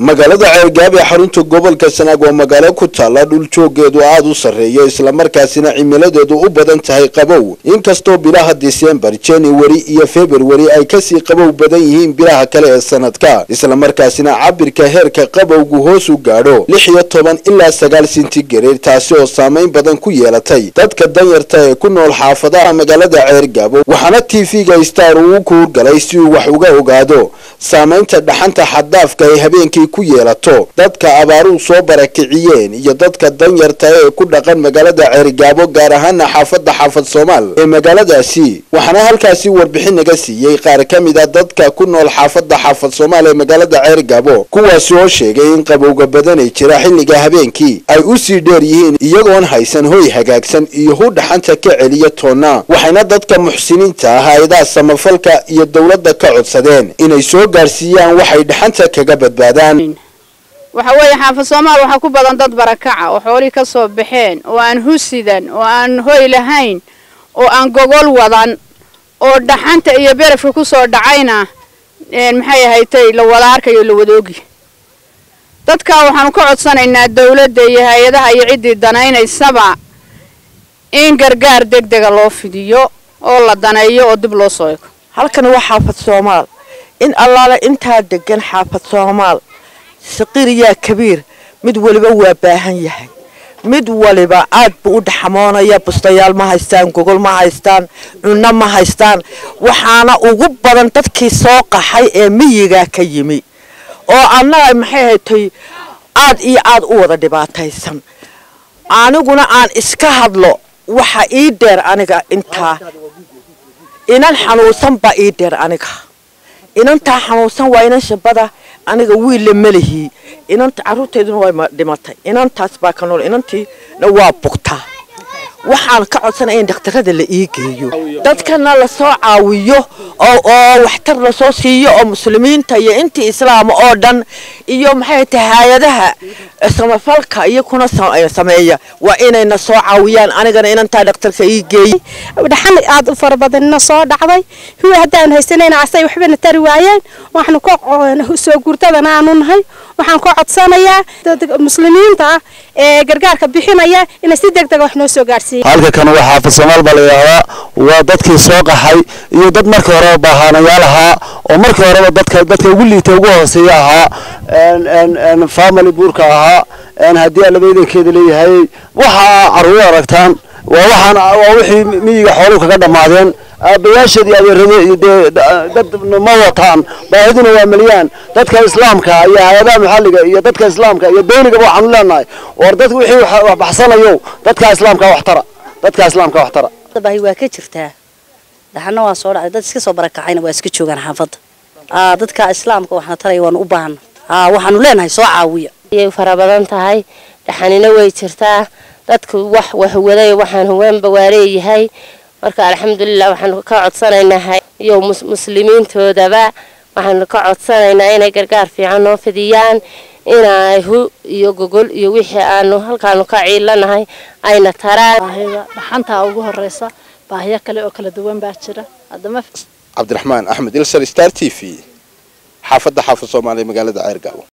magaalada ceelgaab ee xarunta gobolka sanaag waa magaalo ku taalla dhul joogeedu aada u sarreeyo islamarkaasina cimiladeedu u badan tahay qabow inkastoo bilaha disembar january iyo february ay kasii qabow badan yihiin bilaha kale ee sanadka islamarkaasina cabirka heerka qabowgu hoos u gaadho lix iyo toban ilaa sagaal sentigareed taasi oo saameyn badan ku yeelatay dadka danyarta ee ku nool xaafadaha magaalada ceergaabo waxaana tv-ga star uu kuurgalay si uu wax uga ogaado saamaynta dhaxanta xaddaafka ay habeenkii ku yeelato dadka abaaruhu soo barakiciyeen iyo dadka danyarta ee ku dhaqan magaalada ceerigaabo gaar ahaana xaafadda xaafad soomaal ee magaaladaasi waxaana halkaasi warbixin naga siiyey qaar ka mid a dadka ku nool xaafadda xaafad soomaal ee magaalada ceerigaabo kuwaasi oo sheegay in qabowga badanay jira xilliga habeenkii ay u sii dheer yihiin iyagoon haysan hoy hagaagsan iyo hu dhaxanta ka celiya toonna waxayna dadka muxsiniinta ah hay-adaha samafalka iyo dowladda ka codsadeen inay soo gaarsiiyaan waxay dhaxanta kaga badbaadaan waxa weeye xaafad soomaal waxaa ku badan dad barakaca oo xoolihii ka soo baxeen oo aan husidan oo aan hoy lahayn oo aan gogol wadan oo dhaxanta iyo berafka ku soo dhacayna maxay ahaytay la wada arkayo la wadoogi dadkaa waxaanu ka codsanaynaa dawladda iyo hay-adaha iyo ciddii danaynaysaba in gargaar deg dega loo fidiyo oo la daneeyo oo dib loo soo ego halkan waa xaafad soomaal in allaale intaa degan xaafad soomaal saqiir yaa kabiir mid waliba waa baahan yahay mid waliba aad buu u dhaxamoonaya bustayaal ma haystaan gogol ma haystaan cunno ma haystaan waxaana ugu badan dadkii soo qaxay ee miyigaa ka yimi oo annaga maxay haytay aad iyo aad u wada dhibaataysan aniguna aan iska hadlo waxa ii dheer aniga intaa inan xanuunsan baa ii dheer aniga inantaa xanuunsan waa inan shabada aniga wiilla melihii inanta carruurteeduna waa dhimatay inantaas baa ka nool inantiina waa bugtaa waxaan ka codsanaya in dhakhtarada la ii geeyo dadkana lasoo caawiyo oo waxtar lasoo siiyo oo muslimiinta iyo intii islaama oo dhan iyo maxay tahay hay-adaha samafalka iyo kuna sameeya waa inayna soo caawiyaan anigana inantaa dhakhtarka ii geeyey dhaxan aad u fara badanina soo dhacday huwa haddaan haysanayna asay waxbana tari waayeen waxaanu ka soo guurtadana aanu nahay waxaan ka codsanayaa muslimiinta ah ee gargaarka bixinaya inay si deg dega wax noo soo gaarsiiya halka kan waa xaafad soomaal baa la yidhaahdaa waa dadkii soo qaxay iyo dad markii horeba baahanayaal ahaa oo markii horeba dadka dadka ugu liita ugu hooseeya ahaa family buurka ahaa haddii alabaydankeeda leeyahay waxaa carruur aragtaan waa waxaan waa wixii miyiga xooluhu kaga dhammaadeen aabayaasheed iyo adeerade dee dad ma wataan baahiduna waa meliyaan dadka islaamka iyo hay-adaha maxalliga iyo dadka islaamka iyo doonigaba waxaanu leenahay war dadka wixii wax baxsanayo dadka islaamka wax tara dadka islaamka wax tara baahi waa ka jirtaa dhaxana waa soo dhacday dad iska soo barakacayna waa iska joogaan xaafadda dadka islaamka waxna taraya waanu u baahana waxaanu leenahay soo caawiya ayay fara badan tahay dhaxanina way jirtaa dadku wax waxwaday waxaan haweenba waa leeyahay marka alxamdulilah waxaanu ka codsanaynaa iyo muslimiintoodaba waxaanu ka codsanaynaa inay gargaar fiican noo fidiyaan inay hu iyo gogol iyo wixii aanu halkaanu ka ciilanahay ayna taraan baahida dhaxantaa ugu horeysa baahiyo kale oo kala duwan baa jira haddama cabdiraxmaan axmed ilsar star t v xaafadda xaafad soomaaliya magaalada ceergaabo